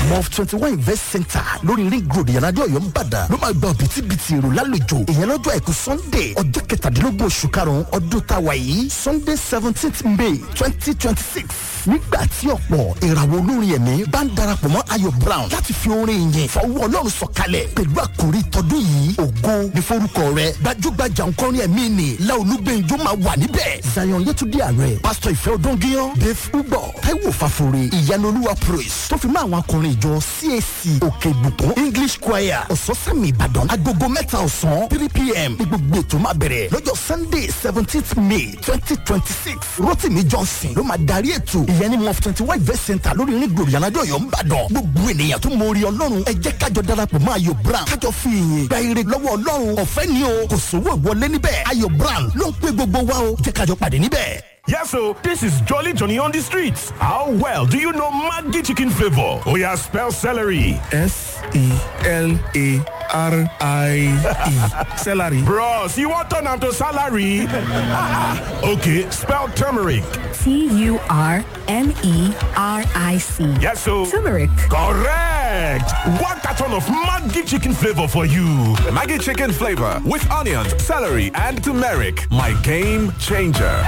mof twenty one invest center lórí ring road ìyànàdé ọ̀yọ́ nìbàdàn ló máa gba òbítíbitì èrò lálejò ìyẹn lọ́jọ́ àìkú sunday ọjọ́ kẹtàdínlógún oṣù karùn-ún ọdún táwa yìí sunday seventeenth may twenty twenty six nígbà tí ọ̀pọ̀ ìràwọ̀ olórin ẹ̀mí bá ń darapọ̀ mọ́ ayọ̀ brown láti fi orin yìn fọwọ́ ọlọ́run sọ̀kalẹ̀ pẹ̀lú àkòrí tọdún yìí ògo ní forúkọ rẹ̀ gbajúgbajà nkọrin ẹ̀mí ni láolúgbẹ̀njọ máa wà níbẹ̀ zion yẹtúndí ààrẹ pásítọ̀ ìfẹ́ odóngíyán dave ugbọ taiwo fàfòrè ìyanolúwa praise tó fi mọ́ àwọn akọrin ìjọ cac òkè ìbùkún english choir ọ̀sọ́sẹ́mi ìbàdàn agogo mẹ́ta ọ̀sán three pm ní gbogbo ètò máa bẹ̀rẹ̀ lọ́jọ́ sunday seventeenth may twenty twenty six rotimi johnson ló máa darí ètò ìyẹn ní mof twenty one invest center lórí ní gbòòrò yànnádọ́ ọ̀yọ́ ńbàdàn gbogbo ènìyàn tó mórí ọlọ́run ẹ jẹ́ kájọ darapọ̀ mọ́ ayọ̀ brown kájọ fi ìyìn gba ire lọ́wọ́ ọlọ́run ọ̀fẹ́ ni o kò sówó ìwọlé níbẹ̀ ayọ̀ brown ló ń pè gbogbo wa o jẹ́ kájọ pàdé níbẹ̀. Yes, so this is Jolly Johnny on the streets. How well do you know Maggi chicken flavor? Oh yeah, spell celery. S E L A R I E. Celery. Bros, you want turn am to salary? okay, spell turmeric. T U R M E R I C. Yes, so Turmeric. correct. One carton of Maggi chicken flavor for you. Maggie chicken flavor with onions, celery, and turmeric. My game changer.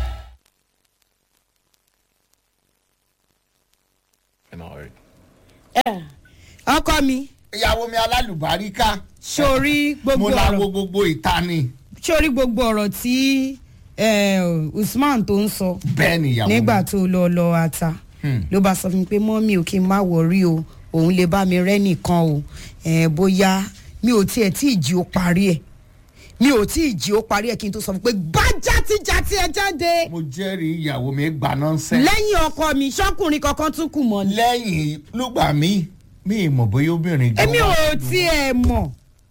ọkọ mi ìyàwó mi alálùbáríkà sórí gbogbo mo la wo ọ̀rọ̀ gbogbo ìta ni sórí gbogbo ọ̀rọ̀ tí eh, usman tó ń sọ bẹ́ẹ̀ ni ìyàwó nígbà mi tó lọ lọ ata ló bá sọ fún mi pé mọ́mí ò kí n má wọrí o òun lè bá mi rẹ́ nìkan o eh, bóyá mi ò tiẹ̀ tí ì jí ó parí ẹ̀ mi ò tí ì jí ó parí ẹ̀ kí n tó sọ fún pé gbá játijàti ẹ jáde mo jẹ́rìí ìyàwó mi gbà nọ́ńsẹ́ lẹ́yìn ọkọ mi ṣọ́kùnrin kankan tún kù mọ́ ni lẹ́yìn lùgbà mi mi ì mọ̀ bóyá obìnrin gan èmi wà ò nínú. tiẹ̀ mọ̀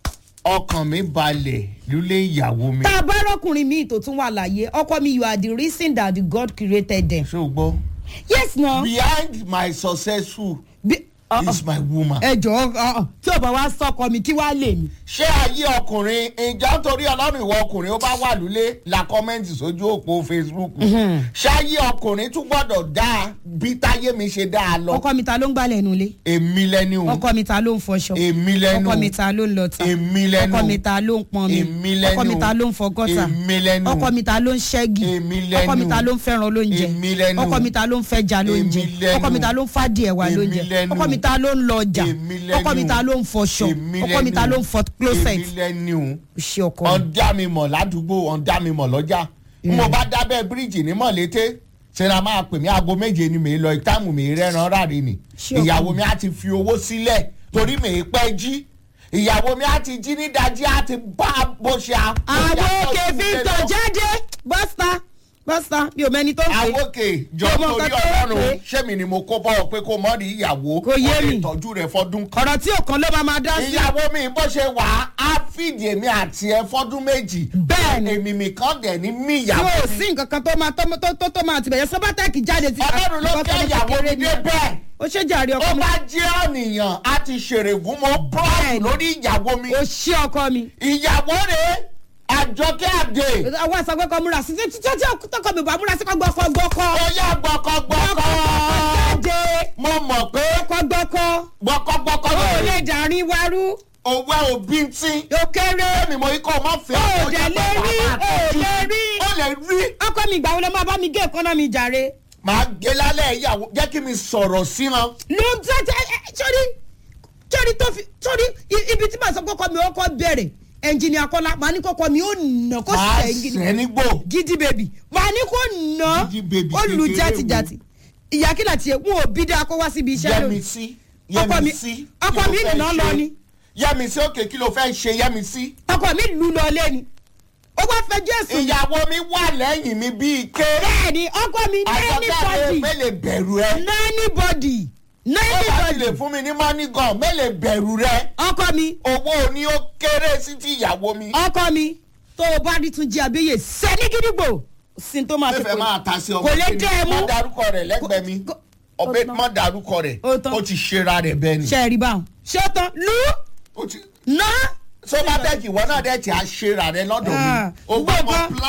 ọkàn mi balẹ̀ lulẹ̀ ìyàwó mi tá a bá rọkùnrin míì tó tún wà láàyè ọkọ mi you are the reason that the god created them ṣé o gbọ́ yes na. behind my successful Bí- ọ- is my woman. ẹ jọ tí o bá wá sọkọ mi kí wàá lè mi. ṣé ayé ọkùnrin ìjà torí ọlọ́run ìwọ ọkùnrin ó bá wà lulẹ̀ la kọ́mẹ́ǹtì sójú òpó facebook ṣé ayé ọkùnrin tún gbọ́dọ̀ dáa bí táyé mi ṣe dáa lọ ọkọ mi ta ló ń gbálẹ̀ nu ilé èmi lẹ́ni o ọkọ mi ta ló ń fọṣọ èmi lẹ́nu ọkọ mi ta ló ń lọta èmi lẹ́nu ọkọ mi ta ló ń pọn mi èmi lẹ́nu ọkọ mi ta ló ń fọ gọ́tà èmi lẹ́nu ọkọ mi ta ló ń ṣẹ́gi èmi lẹ́nu ọkọ mi ta ló ń fẹ́ràn lóúnjẹ èmi lẹ́nu ọkọ mi ta ló ń fẹ́ja lóúnjẹ èmi lẹ́nu ọkọ mi ta ló ń fàdìẹ̀ wá èmi lóúnjẹ lẹ́nu ọkọ mi ta ló ń lọ ọjà èmi lẹ́nu ọkọ mi ta ló ń fọṣọ èmi ọkọ mi ta lẹ́nu ló ń fọ closet èmi lẹ́nu ṣe ọkọ mi. ọ̀dà mi mọ̀ ládùúgbò ọ̀dà mi mọ̀ lọ́jà mo bá dábẹ́ bíríìjì ní mọ̀lété ṣẹlẹ̀ máa pè mí aago méje ni mi lọ ìtààmù mi rẹ́ran ráre ni Ṣé ọkọ ìyàwó mi? mi á ti fi owó sílẹ̀ torí mi pẹ́ jí ìyàwó mi á ti jí ní dájí á ti bá bó ṣe a. àwọn òkè victor jáde bọ́sà bọ́sà mi ò mẹ́ni tó ń pè é. àwòkè jọ Mo mọ torí nǹkan tó ń ọlọ́run pè é. ṣé mi ni mo kó bọ́ ọ pé kó mọ́ rí ìyàwó Kò yé ó lè mi. tọ́jú rẹ̀ fọdún kan. ọ̀rọ̀ tí òkan ló máa máa dá sí. ìyàwó mi bó ṣe wà á á fìdí èmi àti ẹ fọdún méjì. Bẹ́ẹ̀ni. èmi mi kàn dẹ̀ ní mí tí ìyàwó o mi. sí nǹkan kan tó máa tó tó tó tó máa tibẹ̀yẹ sọ́bátẹ́ẹ̀kì jáde ti. ọlọ́run ló Nǹkan tó fẹ́ ní ìyàwó kékeré mi ni. dé bẹ́ẹ̀. ó ṣe jàre ó ọkọ mi. bá jẹ́ ọ̀nìyàn á ti ṣèrègùn mọ́ Bẹ́ẹ̀ni. bọ́ọ̀lù lórí ìyàwó mi. ó ṣe ọkọ mi. ìyàwó rẹ̀ àjọkẹ́ àdè. àwọn àṣàgbẹ́ kan múra sí tí tí tí tọkọ mi bá múra sí kọ́ gbọ́kọ́ gbọ́kọ́. ó yá gbọ́kọ́gbọ́kọ́. jáde mo mọ̀ pé gbọ́kọ́ gbọ́kọ́. gbọ́kọ́gbọ́kọ́ ó ló lè dàrin warú. owó òbí ń tí. ó kéré. mi mo ikọ̀ mọ́ fẹ́. ó dẹ̀ lè rí ó lè rí. ó lè rí. ọkọ mi ìgbà wo ló máa bá mi gé ìkànnà mi jàre. màá gé lálẹ́ ìyàwó jẹ́ kí mi sọ̀rọ̀ sí wọn. ló ń tẹ́ sórí sórí tó fi sórí i- ibi tí màá sọ kọ́kọ́ mi ó kọ́ bẹ̀rẹ̀ ẹnjìnìà kọ́lá màá ní kọ́kọ́ mi ó nà kó màá sẹ́yìn sẹ́ nígbò. gidi bèbí màá ní kó nà Gidi baby ó lu kékeré játijàti ìyá kí láti ẹ̀ wọn ò bí dáa kó wá síbi iṣẹ́ yẹmi lónìí sí. Ọkọ mi- yẹmi sí. ọkọ Kí ló mi fẹ́ nà ṣe? lọ ni. yẹmi sí òkè kí ló fẹ́ ṣe yẹmi sí. ọkọ mi lù lọ lé ni ó wá fẹjọ́ ẹ̀sùn mi. ìyàwó mi wà lẹ́yìn mi bíi ké. bẹ́ẹ̀ ni ọkọ mi àjọkẹ́ anybody mélè bẹ̀rù ẹ. anybody ó bá ti lè anybody fún mi ní money gan mélè bẹ̀rù rẹ. ọkọ mi owó ni ó kéré sí ti ìyàwó mi. ọkọ mi tó o bá rí tún jí abéyè sẹ́ni gidigbo sin tó máa fi fẹ́fẹ́ máa ta sí ọmọ kò lè kí ni? dẹ́ ẹ mú má darúkọ rẹ̀ lẹ́gbẹ̀ẹ́ mi Kò- ọbẹ̀ ó tán. má darúkọ rẹ̀ Ó tán. ó ti ṣera rẹ̀ bẹ́ẹ̀ ni. ṣe é rí báwọn ṣé ó tán lù Ó ti- ná tó bá bẹ́ẹ̀ kì wọ́n náà dẹ̀ tí a ṣera rẹ̀ lọ́dọ̀ Ah, mi. o gbọ́ gbọ́ mọ kan. plan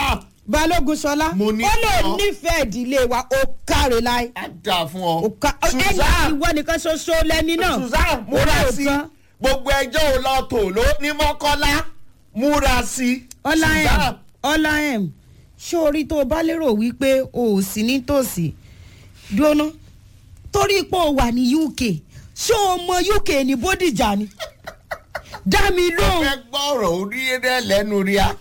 balógun sọlá Mo ní ó lè ọ. nífẹ̀ẹ́ ìdílé wa ó káre láì. á dáa fún ọ. ó ká ẹni Susan ìwọ nìkan ṣoṣo lẹni náà. Susan múra sí Olóòótọ́. gbogbo ẹjọ́ ò lọ tò ló ní mọ́kọ́lá múra sí. ọlá em Susan, ọlá em ṣé orí tó o bá lérò wípé o ò sí nítòsí dúró torí pé o wà ní uk ṣé o mọ uk ní bódìjà ni dá mi mo lóhùn fẹ́ gbọ́ ọ̀rọ̀ orí rẹ̀ lẹ́nu rí a.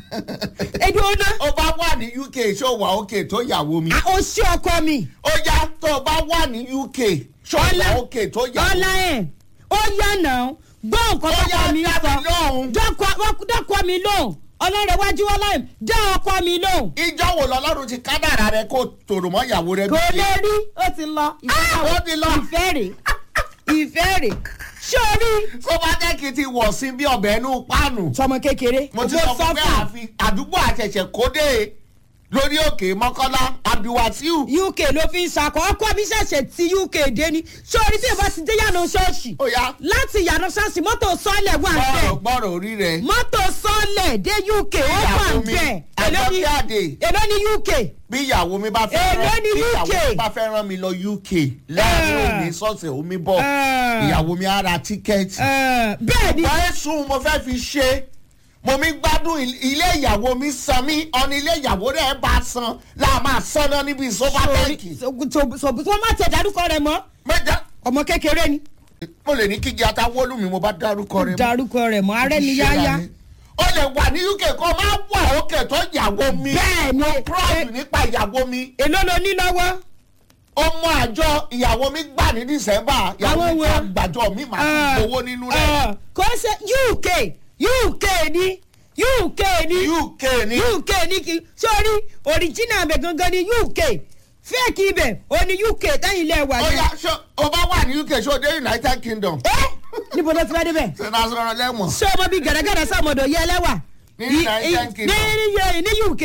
ẹ dúró ná ó bá wà ní uk ṣó wà òkè tó yàwó mi. o ṣé ọkọ mi ó yá tó o bá wà ní uk ṣó wà òkè tó yàwó ọlá mi. em ó yá náà gbọ́ nǹkan Ó yá, tọkọ mi dá mi lóhùn. sọ dọ́kọ mi lóhùn ọlọ́rẹ̀wájú ọlá em dá ọkọ mi lóhùn. ìjọ wo lọ́lọ́run ti kádàrà rẹ kó tòrò mọ́ ìyàwó rẹ kò bí lè rí ó ti lọ Ah, ó ti lọ. ìfẹ́ rè ìfẹ́ rè sórí kó bá jẹ́ kí n ti wọ̀ sí bí ọbẹ̀ inú páànù. sọmọ kékeré mo ti sọ fún pé àfi àdúgbò àṣẹ̀ṣẹ̀ kódé lórí òkè mọ́kànlá abiwasiu. uk ló fi ń sakọ ọkọ mi ṣẹ̀ṣẹ̀ ti uk dé ni sórí tí ìbá ti dé yànnà ṣọ́ọ̀ṣì ó yá láti yànnà ṣọ́ọ̀ṣì mọ́tò sọ́ọ̀lẹ̀ wà gbọ́rọ̀ bẹ́ẹ̀ gbọ́rọ̀ orí rẹ̀. mọ́tò sọ́ọ̀lẹ̀ dé uk ó wà ìyàwó mi bẹ́ẹ̀ èló ní àjọkíàdé èló ní uk bí ìyàwó mi bá fẹ́ Èló rán ní bí ìyàwó UK? mi bá fẹ́ rán mi lọ uk láàrin Ah. òní sọ́ọ̀sẹ̀ omi bọ̀ Ah. ìyàwó mi á ra tíkẹ́ẹ̀tì. Eh, bẹ́ẹ̀ ni wọ́n sùn mo fẹ́ fi ṣe mo mi gbádùn il- ilé ìyàwó mi san mí ọ̀nà ilé ìyàwó rẹ̀ bá san láà máa san náà níbi sóbátẹ́ẹ̀kì. sọ̀bù tó má tẹ̀ dárúkọ rẹ̀ mọ́ mẹ́ta ọmọ kékeré ni mo lè ní kíkí atawọ́lù mi mo bá dárúkọ rẹ̀ mọ́. dárúkọ rẹ̀ mọ́ arẹ́ ni yáyá. ó lè wà ní uk kó máa wà òkè tó ìyàwó mi. Bẹ́ẹ̀ ni. mo proud nípa ìyàwó mi. èló ló ní lọ́wọ́. ọmọ àjọ ìyàwó mi gbà ní december ìyàwó Àwọn mi wo? ká gbàjọ mi máa Ah, fi gbowó nínú rẹ̀. ah, kò ṣe uk uk ni uk ni uk ni uk ni kì sórí original bẹ̀ gangan ni uk fake ibẹ̀ o ní uk tẹ́yìn ilẹ̀ wà ó yẹn. yá ṣó o bá wà ní uk ṣó o dé united kingdom. ẹ níbo ló ti fẹ́ débẹ̀. ṣe náà sọ̀rọ̀ lẹ́wọ̀n. ṣé ọmọ bíi gàdàgàdà sàmọ̀dọ̀ yẹ ẹlẹ́wà. Ní I- United i- Kingdom. ní ní ní uk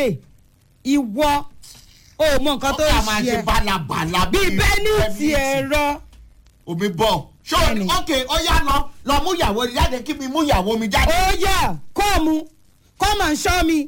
ìwọ o mọ nǹkan tó ó kà ń máa ṣe ṣe ẹ bálabàla bíi bẹ́ẹ̀ni ti Bẹ́ẹ̀ni. ẹ̀rọ. omi bọ̀ ṣó o ní Bẹ́ẹ̀ni. ok ó yá lọ lọ mú ìyàwó mi jáde kí mi mú ìyàwó mi jáde. ó yà kọ́ọ̀mù come and show me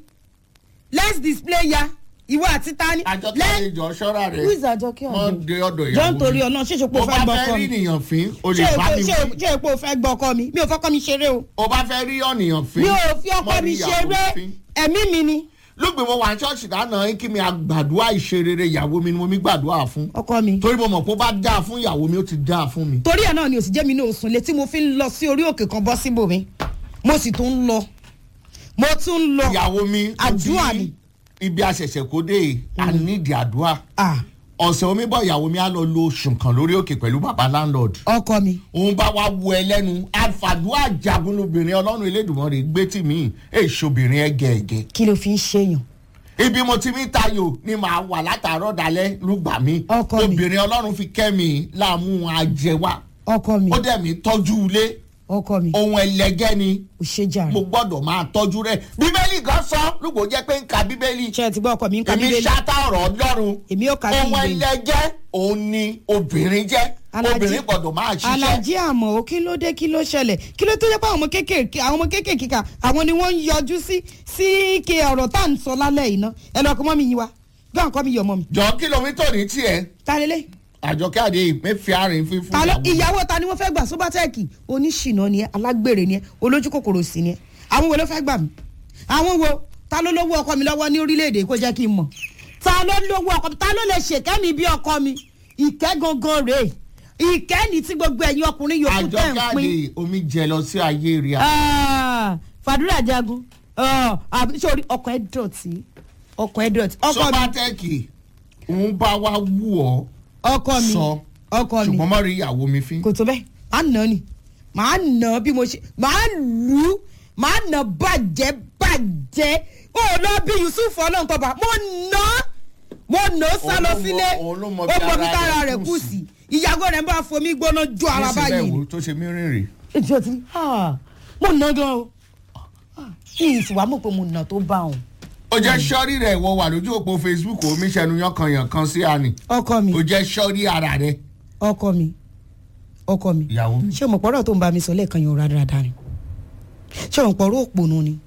let's display ya ìwọ àti tani. àjọkẹ́ ìjọ ṣọ́ra rẹ̀ who is àjọkẹ́ wọ́n ọ̀dọ́. dé ọ̀dọ̀ ìyàwó jọ́ nítorí ọ̀nà ṣé ṣe pé o o fẹ́ bá gbọ́ fẹ́ ọkọ rí mi. ènìyàn fín o lè ṣé bá mi ṣé wí ṣé pé o fẹ́ gbọ́ ọkọ mi mi ò fọ́kọ́ mi ṣeré o. o bá fẹ́ rí ọ̀nìyàn fín mi ò fi ọkọ mọ́ mi rí ìyàwó ṣeré fín. ẹ̀mí mi ni lóògbé mo wà ní ṣọ́ọ̀ṣì lánàá kí mi àgbàdua ìṣerere ìyàwó mi ni mo mi gbàdúrà fún ọkọ mi. torí mo mọ̀ pé ó bá dáa fún ìyàwó mi ó ti dáa fún mi. torí ẹ̀ náà ni òsì jẹ́ mi ní òsùn létí mo fi ń lọ sí orí òkè kan bọ́ síbò mi mo sì tún ń lọ mo tún ń lọ. ìyàwó mi ó ti àdúrà ni. ibi àṣẹ̀ṣẹ̀ kó dé a nídìí àdúrà Ah, ọ̀sẹ̀ omi bọ̀ ìyàwó mi á lọ lo oṣù kan lórí òkè pẹ̀lú bàbá landlord ọkọ mi. òun bá wa wo ẹ lẹ́nu àfàdúrà jagun lóbìnrin ọlọ́run elédùnmọ́rè gbé tì mí èso obìnrin ẹgẹẹgẹ kí ló fi ń ṣèyàn. ibi mo ti mi tayò ni màá wà látàárọ̀ dalẹ́ lùgbà mi Ọkọ mi. obìnrin ọlọ́run fi kẹ́ mi láàmú ajẹwà ọkọ mi ó dẹ̀ mí tọ́jú ilé ọkọ mi ohun ẹlẹgẹ́ ni ò ṣe jàre. mo gbọ́dọ̀ máa tọ́jú rẹ̀ bíbélì gan sọ lùgbò jẹ́ pé ń ka bíbélì ṣé ẹ ti gbọ́ ọkọ mi ń ka èmi bíbélì. ṣáta ọ̀rọ̀ ọlọ́run èmi ò ka ohun bíbélì. ẹlẹgẹ́ òun ni obìnrin jẹ́ Alájí- obìnrin gbọ́dọ̀ máa ṣiṣẹ́ alájí àmọ́ ó kí ló dé kí ló ṣẹlẹ̀ kí ló tó jẹ́ pé àwọn ọmọ kéékèèké àwọn ọmọ kéékèèké kà àwọn ni wọ́n ń yọjú sí sí ike ọ̀rọ̀ tá à ń sọ lálẹ́ yìí ná ẹ lọ́ọ́ kọ́ mọ́ mi yín wa gbọ́n nǹkan mi yọ̀ mọ́ mi. jọ kìlómítà ní tiẹ̀ ta lélẹ̀ àjọkẹ́ àdé ìpínfẹ́ àárín fífún ta ló ìyàwó. ìyàwó ta ni wọ́n fẹ́ gbà sóbátẹ́ẹ̀kì oníṣìnà ni ẹ alágbèrè ni ẹ olójú kòkòrò sí ni ẹ àwọn wo ló fẹ́ gbà mí àwọn wo ta ló lówó ọkọ mi lọ́wọ́ ní orílẹ̀-èdè kó jẹ́ kí n mọ̀ ta ló lówó ọkọ mi ta ló lè ṣèkẹ́ mi bí ọkọ mi ìkẹ́ gangan rèé ìkẹ́ ni tí gbogbo ẹ̀yin ọkùnrin yòókù tẹ̀ ń àjọkẹ́ pín àdé omi jẹ lọ sí ayé rí a. Ah, fàdúrà jagun Ah, àbí sórí ọkọ̀ ẹ̀ dọ̀tí ọkọ̀ ẹ̀ dọ̀tí ọkọ mi sọ́bátẹ́kì òun bá wa wù ọ́ ọkọ mi sọ ọkọ mi ṣùgbọ́n mọ́ rí ìyàwó mi fín. kò tó bẹ́ẹ̀ máa nà ni máa nà bí mo ṣe máa lù ú máa nà bàjẹ́ bàjẹ́ ó lọ bí yusuf ọlọ́nkọba mo nà á mo nà ó sá lọ Òun ló mọ- sílé òun ló mọ ó bí mọ bí ara tára rẹ̀ rẹ̀ kù kù sí. sí ìyàgò rẹ̀ ń bá fomi gbóná jó ara nísìnyí báyìí wo tó ṣe mí rìnrìn. ètò ti ah, mo nà gan o Ah, kí n sì wá mọ̀ pé mo nà tó bá òun ó jẹ́ sọ́ọ́rí rẹ̀ wọ wà lójú òpó facebook omi ṣẹnu yankanyankan sí àní. ọkọ mi ó jẹ́ sọ́ọ́rí ara rẹ̀. ọkọ mi ọkọ mi ìyàwó mi. ṣé o mọ̀ pọ̀rọ̀ tó ń bá mi sọ lẹ́ẹ̀kan yẹn ò rádaràda ni ṣé o mọ̀ pọ̀rọ̀ òpònú ni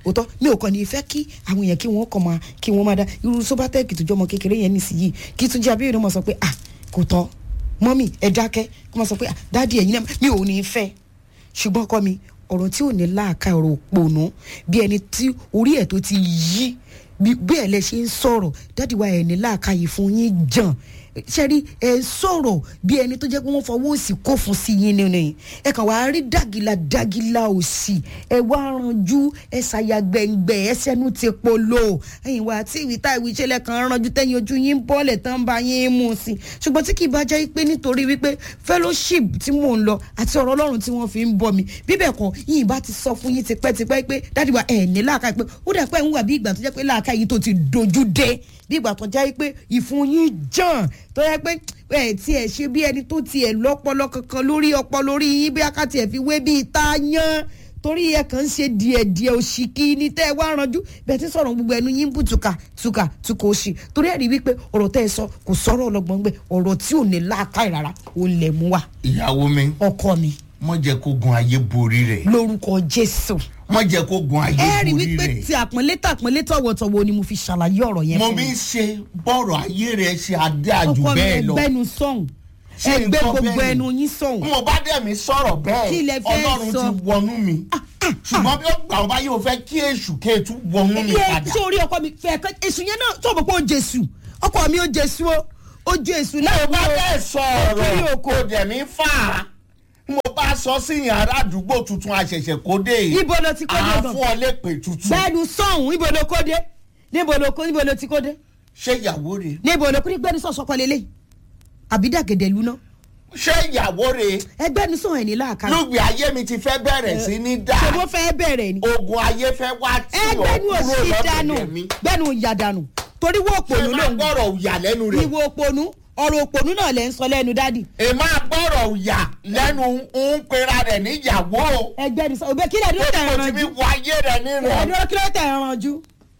òótọ́ mi ò kàn ní fẹ́ kí àwọn èèyàn kí wọ́n kàn máa kí wọ́n máa dá irú sóbátẹ́ẹ̀kì tó jọmọ kékeré yẹn nísìnyí kí tún jẹ́ abẹ́rẹ́ mọ̀ sọ pé ah kò tọ́ mọ́mì ẹ dákẹ́ kó máa sọ pé ah dáàdi ẹ̀yin náà mi ò ní fẹ́ ṣùgbọ́n ọkọ mi ọ̀rọ̀ tí ò ní láàka ọ̀rọ̀ òpònú bí ẹni tí orí ẹ̀ tó ti yí bí bí ẹ̀ lẹ ṣe ń sọ̀rọ̀ dáàdi wa ẹ̀ ní láàka yìí fún yín jàn ṣẹ́rí ẹ̀ ń sọ̀rọ̀ bí ẹni tó jẹ́ pé wọ́n fọwọ́ òsì kó fún sí yín nínú yìí ẹ kàn wá rí dàgìlà dàgìlà òsì ẹ wá ranjú ẹ ṣàyà gbẹ̀ngbẹ̀ ẹ sẹ́nu ti polo ẹ̀yìn wá tí ìwé tá ìwé ìṣẹ̀lẹ̀ kan ranjú tẹ́yìn ojú yín bọ́ọ̀lẹ̀ tán bá yín mú sí i ṣùgbọ́n tí kì í bá jẹ́ pé nítorí wípé fellowship tí mò ń lọ àti ọ̀rọ̀ ọlọ́run tí wọ́n fi ń bọ̀ mi bíbẹ̀ kan yìí bá ti sọ fún yín tipẹ́tipẹ́ pé dáàdi wa ẹ̀ ní láàká pé ó dà pé ń wà bí ìgbà tó jẹ́ pé láàká yìí tó ti dojú dé bí ìgbà tó jẹ́ pé ìfun yín jàn tó yẹ pé ẹ tí ẹ ṣe bí ẹni tó tiẹ̀ lọ́pọlọ kankan lórí ọpọlọ lórí yín bí akáti ẹ̀ fi wé bí ìta yán torí ẹ kàn ń ṣe díẹ̀díẹ̀ òṣìkì ní tẹ́ ẹ wá ranjú bẹ́ẹ̀ tí sọ̀rọ̀ gbogbo ẹnu yín bù tùkà tùkà tùkà òṣì torí ẹ rí wípé ọ̀rọ̀ tẹ́ ẹ sọ kò sọ̀rọ̀ ọlọ́gbọ́n gbẹ ọ̀rọ̀ tí ò ní láàká ìrara ò lẹ̀ mú wa ìyàwó mi ọkọ mi mọ jẹ kó gun ayé borí rẹ lórúkọ jésù mọ jẹ kó gun ayé ẹ rí borí wípé rẹ tí àpọ́nlé tàpọ́nlé tọ̀wọ̀tọ̀wọ̀ ni mo fi ṣàlàyé ọ̀rọ̀ yẹn mo fún bí mi ń ṣe bọ́ọ̀rọ̀ ayé rẹ ṣe adé àjù ọkọ mi bẹ́ẹ̀ lọ ẹgbẹ́nu sọ̀hún Ṣé ẹgbẹ́ nǹkan gbogbo bẹ́ẹ̀ ni? ẹnu yín sọ̀hún mo bá dẹ̀ mi sọ̀rọ̀ Kí lẹ bẹ́ẹ̀ fẹ́ ọlọ́run sọ? ti wọnú mi ṣùgbọ́n bí ó gbà ó bá yóò fẹ́ kí èṣù kéètù wọnú mi ilé padà tí orí ọkọ mi fẹ́ kọ́ èṣù yẹn náà tó mọ̀ pé ó jésù ọkọ mi ó jésù o ó jésù láì mo bá wí o bẹ́ẹ̀ sọ Kiri ọ̀rọ̀ oko. kò dẹ̀ mí fà á mo bá sọ sí yàrá àdúgbò tuntun àṣẹ̀ṣẹ̀ kó dé Ibo lo ti kó dé àá gan? fún ọ lépè tuntun gbẹ́nu sọ̀hún ibo ló kó dé níbo ló kó níbo ló ti kó dé ṣé ìyàwó rẹ níbo ló kó ní gbẹ́nu sọ̀sọ̀ kọ́ lélẹ̀ àbídàgẹ̀dẹ̀ lu náà ṣé ìyàwó rẹ ẹgbẹ́nu sọ̀hún ẹ̀ ní láàká lùgbì ayé mi ti fẹ́ bẹ̀rẹ̀ sí ní dá ṣe bó fẹ́ bẹ̀rẹ̀ ni ogun ayé fẹ́ wá tí ò ẹgbẹ́nu kúrò òsì dànù lọ́dọ̀ mi gbẹ́nu ìyà dànù torí wọ́n ṣé òpònú ló máa ń gbọ́rọ̀ òyà lẹ́nu rẹ̀ ìwọ òpònú ọ̀rọ̀ òpònú náà lẹ́ ń sọ lẹ́nu dádì èmi àgbọ̀rọ̀ òyà lẹ́nu ń pera rẹ̀ níyàwó ẹgbẹ́nu sọ òbẹ́ kílẹ̀ dúró tẹ̀ mo ti ẹ̀ràn fi jù wọ ayé rẹ̀ nírẹ̀ ẹ̀dúró kílẹ̀ tẹ̀ ẹ̀ràn jù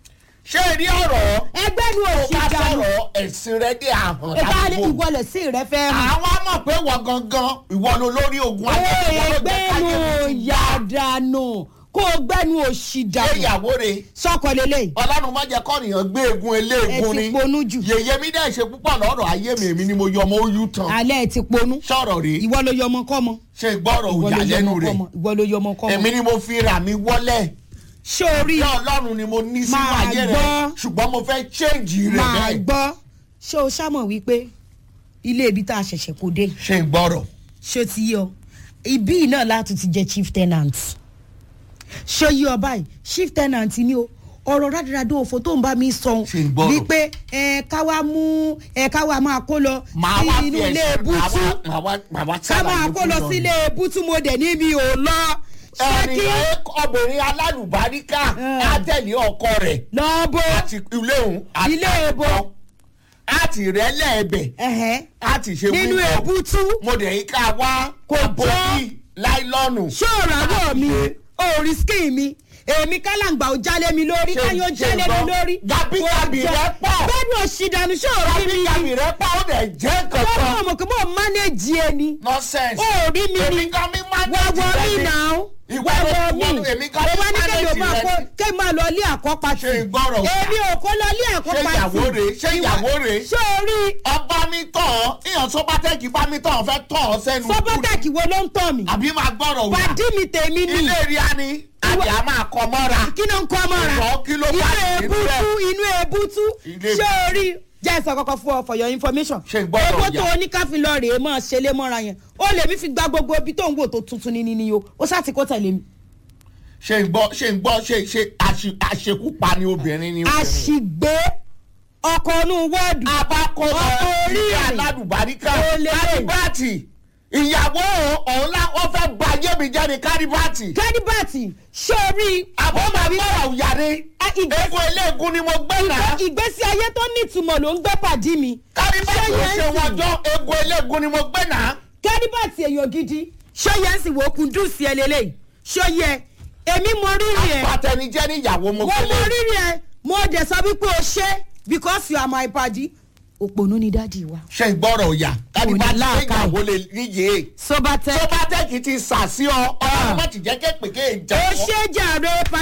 ṣé rí ọ̀rọ̀ ẹgbẹ́nu tó òsì bá dànù sọ̀rọ̀ ẹ̀sìn rẹ̀ dé àhàn ìbáraẹni ládùúgbò ìwọlẹ̀ sí rẹ fẹ́ hàn. àwọn á mọ̀ pé wọ́n gangan ìwọ ló lórí ogun ayé ìwọ ló jẹ́ gbẹ́nu káyé mi ti yá yàdànù kó o gbẹ́nu òsì ṣé dànù ìyàwó rẹ̀ sọkọ lélẹ̀ ọlọ́run má jẹ́ kọ́nìyàn gbé egun eléegun ẹ ni ti ponú jù yèyé mi dẹ̀ ṣe púpọ̀ lọ́rọ̀ ayé mi èmi ni mo yọ ọmọ oyún tán alẹ́ ẹ ti ponú sọ̀rọ̀ rèé ìwọ ló yọmọ kọ́mọ ṣe gbọ́rọ̀ ìwọ òyà ló lẹ́nu yọmọ rẹ̀ kọ́mọ ìwọ ló yọmọ kọ́mọ èmi ni mo fi rà mí wọ́lẹ̀ sórí bí ọlọ́run ni mo ní sínú Máa ayé rẹ̀ gbọ́. ṣùgbọ́n mo fẹ́ change rẹ̀ máa bẹ́ẹ̀ gbọ́ ṣé o ṣàmọ̀ wípé ilé ibi tá a ṣẹ̀ṣẹ̀ kó dé ṣe gbọ́rọ̀ ṣé o ti yọ ibí náà láti ti jẹ chief tenant ṣé yí ọ báyìí chief tenant ni o ọ̀rọ̀ rádaràdà òfò tó ń bá mi sọ Ṣé ń gbọ́rọ̀? wípé ẹ ká wá mú ẹ ká wá máa kó lọ màá wá sí fi inú ilé ẹ̀sìn màá bútú wá màá wá màá wá ká máa ṣàlàyé kó fún lọ ọ. sí ilé bútú mo dẹ̀ níbi ò lọ ṣé kí ẹnìyàn obìnrin alálùbáríkà Eh. á tẹ̀lé ọkọ rẹ̀ lọ́bọ̀ àti ilé òun àti Ilé ebo. àkọ́. á ti rẹ́lẹ̀ ẹbẹ̀ ẹ̀hẹ́ á ti ṣe nínú wíwọ́. ebútú mo dẹ̀ yí ká wá Kò àbòsí láìlọ́nù. ṣé òràwọ̀ mi òòrì skin mi èmi kálàǹgbà ò jálé mi lórí Ṣé- káyọ̀ ṣé jálé mi gbọ́? lórí. Gàbígàbí Kò jọ- rẹ pọ̀. bẹ́ẹ̀ni òṣìdànù ṣé òrí mi kábíkàbí ni. rẹ pa ó dẹ̀ jẹ́ bẹ́ẹ̀ni kankan. ọmọ kò mọ̀ mánéjì ẹni. nonsense. òrí mi èmi ni. kan mi má wọ́wọ́ mi náà. Ìwọ ló- wọ́wọ́ ìwọ mi. ló- èmi kan mo mi bá ní kéde manage máa rẹ kó ni. ké máa lọ ilé àkọ́pá sí. Ṣé ìgbọ́rọ̀ wà? èmi ò kó lọ ilé àkọ́pá sí. Ṣé ìyàwó rèé? Ṣé ìyàwó rèé? ṣé orí ọba mi tàn án ìyàn sọ́bátẹ́kì bá mi tàn án fẹ́ tàn án sẹ́nu. sọ́bọ́tàkì wo ló ń tọ̀ mí. àbí máa gbọ́rọ̀ wá. pàdí mi tèmi ni. ilé rí a ni àbí a máa kọ mọ́ra. kí ló ń kọ́ mọ́ra Ìwọ kí ló bá inú nínú rẹ̀? ebútú inú ebútú Ilé- ṣé o rí jẹ́ ìsọ kọ́kọ́ fún ọ for your information Ṣé ìgbọ́dọ̀ owó yà? tó oníkàfin lọ rèé mọ́ ṣe lé mọ́ra yẹn ó lè mí fi gba gbogbo ibi tó ń wò tó tuntun ní níní o ó ṣáà ti kó tẹ̀lé mi. ṣe ń gbọ́ ṣe ń gbọ́ ṣe ṣe àṣe- àṣekúpa ni obìnrin ni. obìnrin. àṣìgbé ọkọ̀ inú wọ́ọ̀dù abakọ̀lọ̀ ọkọ̀ orí ilé rẹ̀ aládùbáríkà Ó lè lè. kárìbáàtì ìyàwó ọ̀hún lá wọ́n fẹ́ ba ayé mi jẹ́ ní kárìbáàtì. kẹ́díbàtì ṣé o rí àbọ̀ máa bí ọ̀rọ̀ òyàre Ah, ìgbésí- egun eléegun ni mo gbé náà ìgbésí ayé tó nítumọ̀ ló ń gbé pàdí mi. kárìbáàtì ò yẹn ṣe sì? wọn jọ egun eléegun ni mo gbé náà. kẹ́díbàtì èèyàn gidi ṣé yẹn sì wò ó kun dùn sí ẹ lélẹ́yìí ṣé yẹ èmi mọ rírì ẹ. àpàtẹnijẹ́ níyàwó mo mo gbélé. mọ rírì ẹ mo dẹ̀ sọ wípé o ṣe because you are my padi. òpònú ni dáàdi wa. ṣe ìgbọ́rọ̀ òyà kárìbáàtì ṣe láàkàì. ìyàwó lè níyè. sobatẹ. sọ́bátẹ́kì ti sà sí ọ ọlọ́run má ti jẹ́ kéèpé kéè o jẹ́ ṣe jàre padi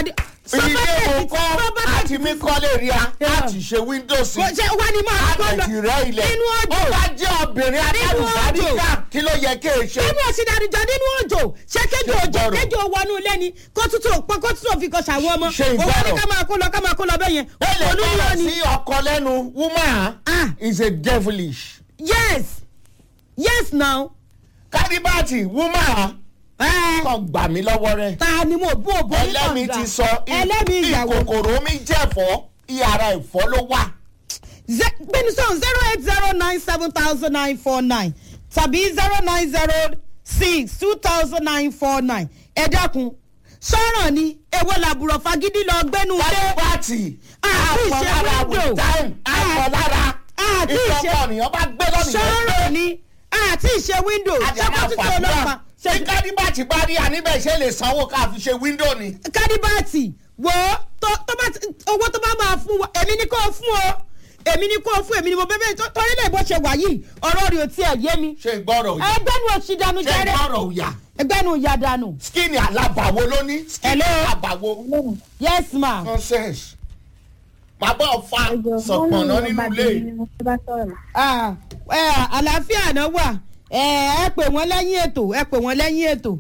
ilé Sọ́kẹ́tì mo kọ́ property àti mi kọ́ lè rí a láti ṣe windows kò ṣe wá ní máa kọ́ lọ àtẹ̀tì rẹ̀ ilẹ̀ nínú ó òjò bá jẹ́ obìnrin adálùbáríkà kí ló yẹ kí n ṣe. nínú òsínàdìjọ nínú òjò ṣé kéjò Ṣé òjò ìgbọràn? kéjò wọnú ilé ni kó tútù pọ kó tútù fi kọ ṣàwọn ọmọ Ṣé òun ní ìgbọràn? ká máa kó lọ ká máa kó lọ bẹ́ẹ̀ yẹn ó lè olúwo gbọ́dọ̀ ni sí ọkọ lẹ́nu woman Ah. is a devilish. yes yes now kádìbàtì woman ẹ kàn gbà mí lọ́wọ́ rẹ̀. ta ni mo bú òbó ní ẹlẹ́mi kànga ti sọ ẹlẹ́mi ìyàwó ìkòkòrò mi jẹ̀fọ́ ìyàrá ẹ̀fọ́ ló wà. gbẹnusọ zero eight zero nine seven thousand nine four nine tàbí zero nine zero six two thousand nine four nine ẹ dákun sọ̀rọ̀ ni èwo làbùrọ̀ fagídí lọ gbẹ́nu dé kádìbàtì àti ìṣe àpọ̀lára with window time àpọ̀lára àti ìṣe ìtọ́kọ̀ nìyẹn bá gbé lọ́nìyàn sọ̀rọ̀ ni àti ìṣe window àjàmà ṣẹ́kọ̀ títí ọlọ́pàá fàdúrà tí kádìbàtì bá rí àníbẹ̀ ṣe lè sanwó ká fi ṣe wíńdò ni. kádìbàtì wo tó tó bá ti- owó tó bá máa fún wa èmi ni kò fún o èmi ni kò fún èmi ni mo bẹ́ẹ̀ bẹ́ẹ̀ torí lè bó ṣe wà yìí ọ̀rọ̀ rẹ̀ ò tiẹ̀ yé mi ṣe gbọ́rọ̀ òyà ẹgbẹ́ nu òsì dànù ṣe jẹ́rẹ́ gbọ́rọ̀ òyà ẹgbẹ́ nu ìyá dànù skinny alábàwò ló ní skinny Hello. alábàwò yes ma nonsense. màá bọ̀ fa sọ̀pọ̀nà nínú ilé. ah ẹ àlàáfíà náà wà ẹ ẹ pè wọ́n lẹ́yìn ètò ẹ pè wọ́n lẹ́yìn ètò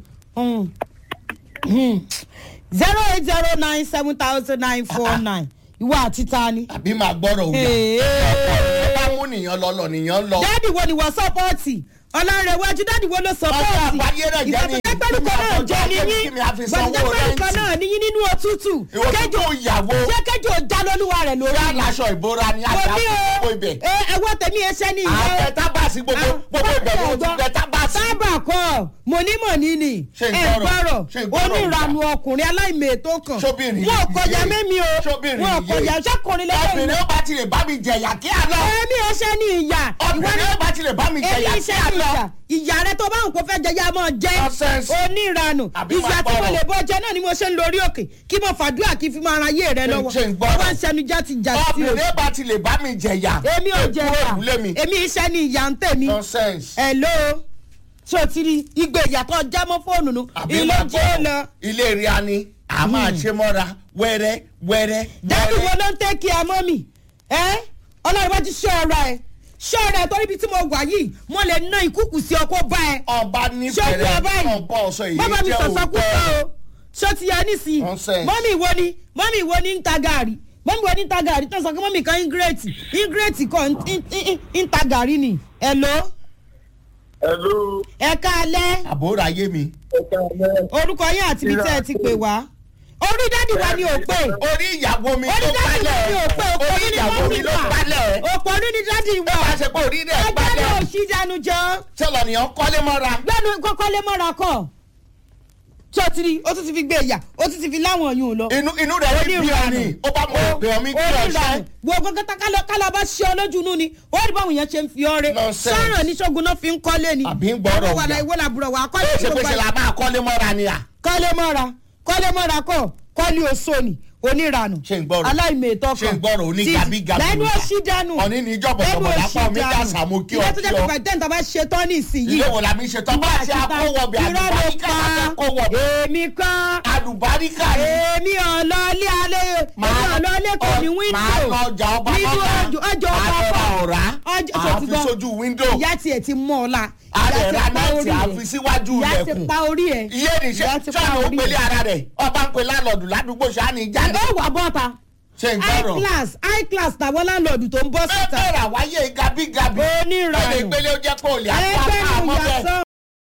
zero eight zero nine seven thousand nine four nine ìwọ àti ta ni. àbí màá gbọ́rọ̀ òyà. Hey. ẹ bá mú nìyẹn lọ lọ nìyẹn lọ. dáàdì wo ni wọ́n sọ́pọ́ọ̀tì ọlọ́rẹ̀wájú dáàdì wo ló Ọjọ́ sọ́pọ́ọ̀tì àbáyé rẹ̀ jẹ́ ní ìfọ̀tẹ́pẹ́lú kan náà ìfọ̀tẹ́pẹ́lú jẹ́ kan níyín kí mi á fi sanwó ìfọ̀tẹ́pẹ́lú kan rẹ́ǹtì. náà níyín nínú òtútù ìwọ tó tó ìyàwó ṣé kẹjọ já lólúwa rẹ̀ lórí rà láṣọ ìbora ni mo àjà ní gbogbo o ibẹ̀. ẹ ẹwọ́ tẹ̀mí ẹsẹ̀ ní ìyá àtẹ tábàsì gbogbo gbogbo ibẹ̀ ni mo ti tẹ tábàsì. sábà kọ mọ̀nímọ̀ní ni Ṣé ń ẹ gbọ́rọ̀? gbọ́rọ̀ Ṣé ń gbọ́rọ̀? oníranu ọkùnrin aláìmètò kan Ṣóbìnrin wọn yìí kọjá yé? mẹ́mi o Ṣóbìnrin wọn yìí kọjá yé? ṣẹ́kùnrin lẹ́yìn obìnrin ó bá ti lè bá mi jẹ̀yà kí á lọ. ẹ̀mí ẹsẹ̀ ní ìyá obìnrin ó bá ti lè bá mi èmi jẹ̀yà kí iṣẹ́ á ní lọ. ìyá ìyá rẹ tó bá ń kó fẹ́ jẹ yá máa jẹ́ Nonsense. oníranu Àbí ìyá máa tí mo gbọ́rọ̀. lè bọ́ jẹ náà ni mo ṣe ń lórí òkè kí mo fàdúrà kí fi máa ra ayé rẹ Ṣé- lọ́wọ́ ṣé ń gbọ́rọ̀? wọ́n ń ṣẹnu jáde jáde sí o obìnrin ó bá ti lè bá mi jẹ̀yà. èmi ò jẹ kúrò ìyá nílé mi. èmi iṣẹ́ ní ìyá ń tèmi nonsense. hello ṣé o ti rí igbe ìyàtọ̀ jámọ́ fóònù nu àbí ilé máa jẹ́ lọ gbọ́ ilé rí a ni a máa ṣe mọ́ra wẹ́rẹ́ wẹ́rẹ́ dáàbì wo wẹ́rẹ́. ló ń tẹ́ kí a mọ́ mi ẹ́ ọlọ́run bá ti ṣọ́ ọ̀rọ̀ ẹ̀ ṣọ́ ọ̀rọ̀ ẹ̀ torí ibi tí mo wà yìí mo lè ná ìkúkù sí ọkọ̀ bá ẹ ọba ṣé o ti nífẹ̀ẹ́ wá báyìí ọba ọ̀sọ̀ èyí bàbá mi jẹ́ sọ̀sọ́ kú sọ òótọ́. o ṣé o ti yẹ nísìnyí Nonsense. mọ́mì wo ni mọ́mì wo ni ń ta gàrí mọ́mì wo ni ń ta gàrí tó sọ pé mọ́mì kan ingrate ingrate kọ́ ń- ń- ń- ń ta gàrí ni hello Hello, ẹ káalẹ́ àbúrò ayé mi. ẹ̀ka ọ̀lẹ́. orúkọ yín àti ibi tẹ́ ẹ ti pè wá orí dádì wa ni ò pè orí ìyàwó mi orí ló dádì wa gbálẹ̀ ni ò pè òpó orí ní ni ìyàwó mi mọ́mì ló wà gbálẹ̀ òpó ní ni dádì ẹ wa máa ṣe pé orí rẹ̀ ẹgbẹ́ ní gbálẹ̀ òsì dànù jọ sọlọ nìyẹn kọ́lé mọ́ra. gbẹ́nu kọ́kọ́ lé mọ́ra kọ́ tí o ti rí o tún ti fi gbé ìyà o tún ti fi láwọn yùn lọ. inú inú rẹ̀ ní bí ọ ni ó bá mọ ìpè ọmí kí ọ ṣe. gbogbo kẹta kálọ̀ bá ṣe ọ lójú inú ni ó rí báwọn yẹn ṣe ń fi ọrẹ Nonsense. sọ̀rọ̀ ní ṣogun náà fi ń kọ́lé ni. Àbí ń gbọ́rọ̀ àwọn wàlà ọ̀gá. ìwé làbúrò wà á kọ́lé ó tí ṣe pé gbogbo ṣe ẹ̀ la máa kọ́lé mọ́ra ni à. kọ́lé mọ́ra kọ́lé mọ́ra kọ́ kọ́lé oṣó ni oníranù Ṣé ń gbọ́rọ̀? aláìmẹ̀tọ́ kan Ṣé ń gbọ́rọ̀? Oní gabigabi lẹ́nu níta. òsì dànù Ọ̀ní ní ìjọba lẹ́nu ọ̀bọ̀dà òsì pa omi dànù. kásá mo kí ọ ilé tó kí jẹ́ pé ọ. pẹ̀tẹ́ǹ tó bá ṣe tán ní ìsinyìí ilé wo la mi ṣe tán bá ṣe akówọ̀bẹ̀ àlùbáríkà la fẹ́ kówọ̀bẹ̀. èmi kan àlùbáríkà ni. èmi ọ̀lọ́lé alẹ́ èmi ọ̀lọ́lé kò ní wíńdò máa lọ ọjà ọba nínú bàbá ọjọ́ ọjọ́ ọba àtọ̀rà kọ́ ọ̀rá ọjọ́ tó ti àfi gbọ́ sójú wíńdò ìyá tiẹ̀ ti mọ́ ọ la àrẹ ìyá ti ra pa nẹ́ẹ̀tì orí ẹ̀ àfi síwájú ìyá ti ilẹ̀kùn. pa orí ẹ̀ iye nìṣẹ́ ìyá ti pa sọ́nà ó orí pèlè ẹ̀. ara rẹ̀ ọba ń pe lálọ́ọ̀dù ládùúgbò sani jáde. ó wà bọ́ta ṣe ń high gbọ́rọ̀. class high class tàwọn láńlọ́ọ̀dù tó ń bọ́ síta mẹ́tẹ̀ẹ̀rà wáyé gabigabi. Onírànù. ó lè gbélé ó jẹ́ pé olè àpá ẹgbẹ́ àmọ́ nu bẹ́ẹ̀. yàtọ̀